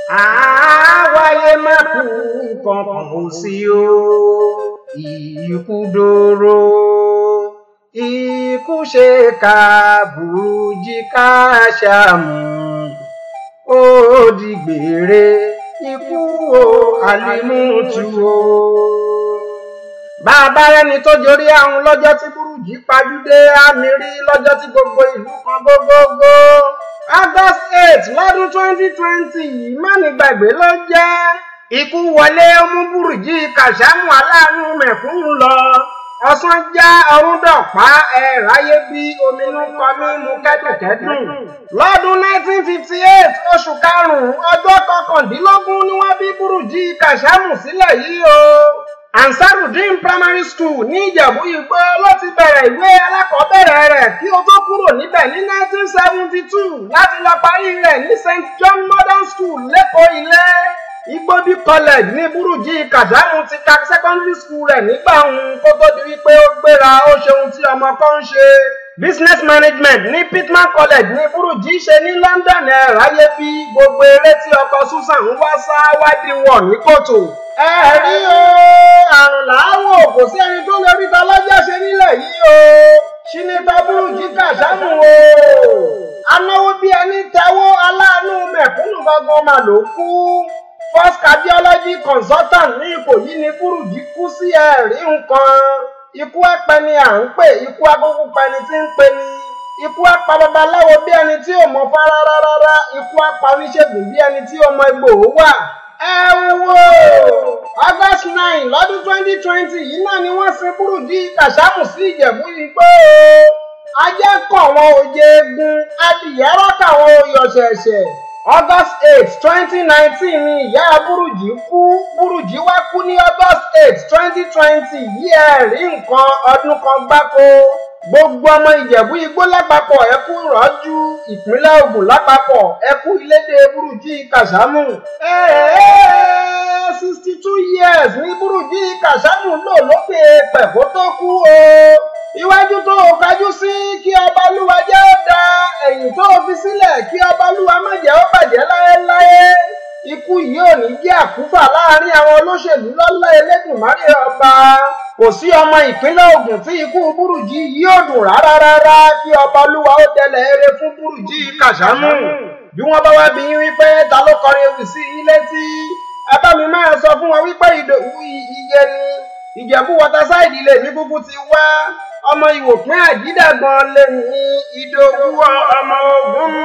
àwáyé má kú kankan ò sí o ikú dóró ikú ṣe ká burújí ká ṣàmù ó di gbére ikú o àlìmútu o. bàbá ẹni tó jorí àwọn lọ́jọ́ tí burújí pajúdé àmì rí lọ́jọ́ tí gbogbo ìlú kan gbogbogbò august eight lọ́dún twenty twenty yìí má ní gbàgbé ló jẹ́ ikú wọlé ó mú burújí kàṣámù aláàánú mẹ̀kúnnù lọ ọ̀sán já ọrún dọ̀pá ẹ̀ ráyé bí ominú kọmí mu kẹ́dùnkẹ́dùn. lọ́dún 1958 oṣù karùn-ún ọjọ́ kọkàndínlógún ni wọ́n bí burújí kàṣámù sílẹ̀ yìí o. ansarudin primary school ní ìjẹ̀bú igbó ló ti bẹ̀rẹ̀ ìwé alákọ̀ọ́bẹ̀rẹ̀ rẹ̀ kí ó tó kúrò níbẹ̀ ní 1972 láti lọ parí rẹ̀ ní st john modern school lẹ́kọ̀ọ́ ilé igbóbi college ní burújí kàdámù ti ka secondary school rẹ̀ nígbà òun kó tó di wípé ó gbéra ó ṣe ohun tí ọmọ kan ń ṣe business management ní pittman college ní burújí ṣe ní london ẹ ráyé bí gbogbo eré tí ọkọ susan ń wá sá wádìí wọ̀ ní kòtò. ẹ rí o àrùn làáwò kò sí ẹni tó lè rí tọlọ́jà ṣe nílẹ̀ yìí o ṣínítà burújí kàdámù o anáwó bí ẹni tẹwọ́ aláàánú mẹ̀kúnnù gangan mà ló kú first cardiology consultant ní ipò yìí ni burújí kú sí ẹ̀rí nǹkan ikú apẹni à ń pè ikú agogo pẹni tí ń peni ikú apá babaláwo bí ẹni tí ò mọ fara rárá ikú apá oníṣègùn bí ẹni tí ò mọ Ìgbòho wà. ẹ wo august nine lọ́dún twenty twenty yìí náà ni wọ́n sin burújí kàṣámù sí ìjẹ̀bú igbó ajá kàn wọn òye egun adìyẹ rọ́kà wọn oyè ọ̀ṣẹ̀ṣẹ̀ august eight twenty nineteen ni ìyá burújí kú burújí wá kú ní august eight twenty twenty yí ẹ rí nǹkan ọdún kan gbáko gbogbo ọmọ ìjẹ̀bú igbó lápapọ̀ ẹ kú rọ́jú ìpínlẹ̀ ògùn lápapọ̀ ẹ kú ilédè burújí kàṣámù. sixty two years ní burújí kàṣámù lò lókè pẹ̀kó tó kú o iwájú tó o kájú sí kí ọbalúwa jẹ́ ó da ẹ̀yìn tó o fi sílẹ̀ kí ọbalúwa má jẹ́ ó bàjẹ́ láéláé ikú yìí ò ní jẹ́ àkúfà láàrin àwọn olóṣèlú lọ́lá Elédùmarè ọba kò sí ọmọ ìpínlẹ̀ Ògùn tí ikú burújí yìí ò dùn rárá rárá kí ọbalúwa ó tẹlẹ̀ eré fún burújí kàṣámù bí wọ́n bá wá bí yín wípé ta ló kọrin ewì sí ilé tí ẹ bá mi máa sọ fún wọn wípé Ìdòwú iye ni Ìjẹ̀bú wọtasáìdì lè ní kúkú ti wá ọmọ ìwòpín àjídàgbọn lè ní Ìdòwú ọmọ Ògún